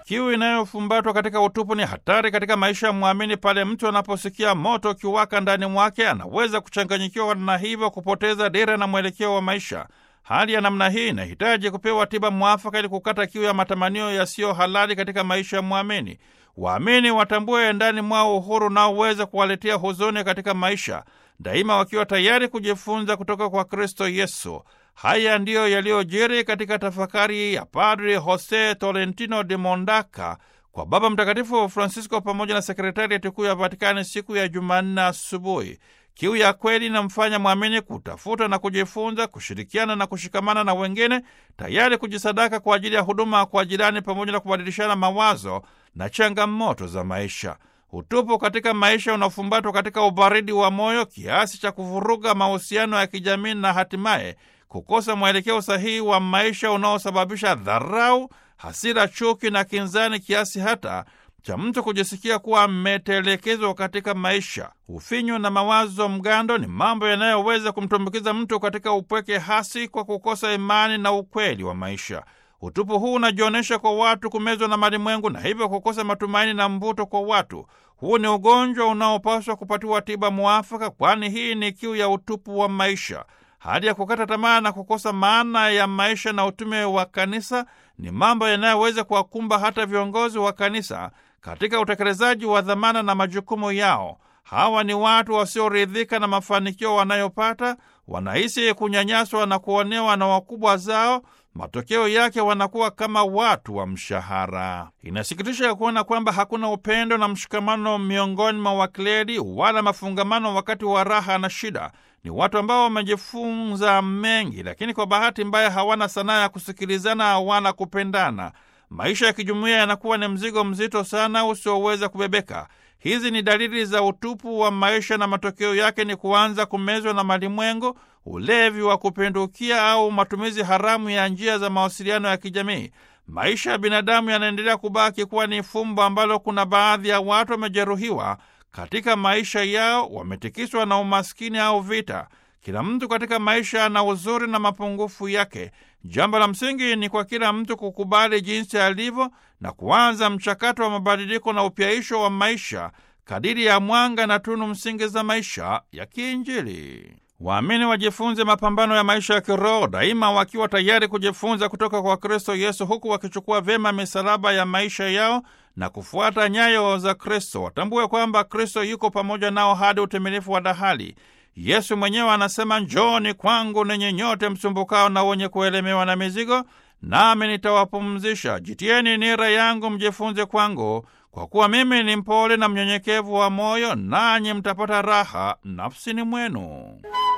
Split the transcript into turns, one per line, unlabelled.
Kiu inayofumbatwa katika utupu ni hatari katika maisha ya mwamini. Pale mtu anaposikia moto ukiwaka ndani mwake, anaweza kuchanganyikiwa na hivyo kupoteza dira na mwelekeo wa maisha. Hali ya namna hii inahitaji kupewa tiba mwafaka ili kukata kiu ya matamanio yasiyo halali katika maisha ya mwamini. Waamini watambue ndani mwao uhuru unaoweza kuwaletea huzuni katika maisha, daima wakiwa tayari kujifunza kutoka kwa Kristo Yesu. Haya ndiyo yaliyojiri katika tafakari ya Padri Jose Tolentino de Mondaka kwa Baba Mtakatifu Francisco pamoja na sekretariati kuu ya Vatikani siku ya Jumanne asubuhi. Kiu ya kweli inamfanya mwamini kutafuta na kujifunza, kushirikiana na kushikamana na wengine, tayari kujisadaka kwa ajili ya huduma kwa jirani, pamoja na kubadilishana mawazo na changamoto za maisha. Utupu katika maisha unafumbatwa katika ubaridi wa moyo kiasi cha kuvuruga mahusiano ya kijamii na hatimaye kukosa mwelekeo sahihi wa maisha unaosababisha dharau, hasira, chuki na kinzani kiasi hata cha mtu kujisikia kuwa ametelekezwa katika maisha. Ufinyu na mawazo mgando ni mambo yanayoweza kumtumbukiza mtu katika upweke hasi kwa kukosa imani na ukweli wa maisha. Utupu huu unajionyesha kwa watu kumezwa na malimwengu na hivyo kukosa matumaini na mvuto kwa watu. Huu ni ugonjwa unaopaswa kupatiwa tiba mwafaka, kwani hii ni kiu ya utupu wa maisha. Hali ya kukata tamaa na kukosa maana ya maisha na utume wa kanisa ni mambo yanayoweza kuwakumba hata viongozi wa kanisa katika utekelezaji wa dhamana na majukumu yao. Hawa ni watu wasioridhika na mafanikio wanayopata, wanahisi kunyanyaswa na kuonewa na wakubwa zao. Matokeo yake wanakuwa kama watu wa mshahara. Inasikitisha ya kuona kwamba hakuna upendo na mshikamano miongoni mwa wakleri wala mafungamano wakati wa raha na shida. Ni watu ambao wamejifunza mengi, lakini kwa bahati mbaya hawana sanaa ya kusikilizana wala kupendana. Maisha ya kijumuiya yanakuwa ni mzigo mzito sana usioweza kubebeka. Hizi ni dalili za utupu wa maisha, na matokeo yake ni kuanza kumezwa na malimwengu, ulevi wa kupindukia, au matumizi haramu ya njia za mawasiliano ya kijamii. Maisha ya binadamu yanaendelea kubaki kuwa ni fumbo ambalo kuna baadhi ya watu wamejeruhiwa katika maisha yao, wametikiswa na umaskini au vita. Kila mtu katika maisha ana uzuri na mapungufu yake. Jambo la msingi ni kwa kila mtu kukubali jinsi alivyo na kuanza mchakato wa mabadiliko na upyaisho wa maisha kadiri ya mwanga na tunu msingi za maisha ya kiinjili. Waamini wajifunze mapambano ya maisha ya kiroho daima, wakiwa tayari kujifunza kutoka kwa Kristo Yesu, huku wakichukua vyema misalaba ya maisha yao na kufuata nyayo za Kristo. Watambue kwamba Kristo yuko pamoja nao hadi utimilifu wa dahali. Yesu mwenyewe anasema, njooni kwangu ninyi nyote msumbukao na wenye kuelemewa na mizigo, nami nitawapumzisha. Jitieni nira yangu, mjifunze kwangu, kwa kuwa mimi ni mpole na mnyenyekevu wa moyo, nanyi mtapata raha nafsini mwenu.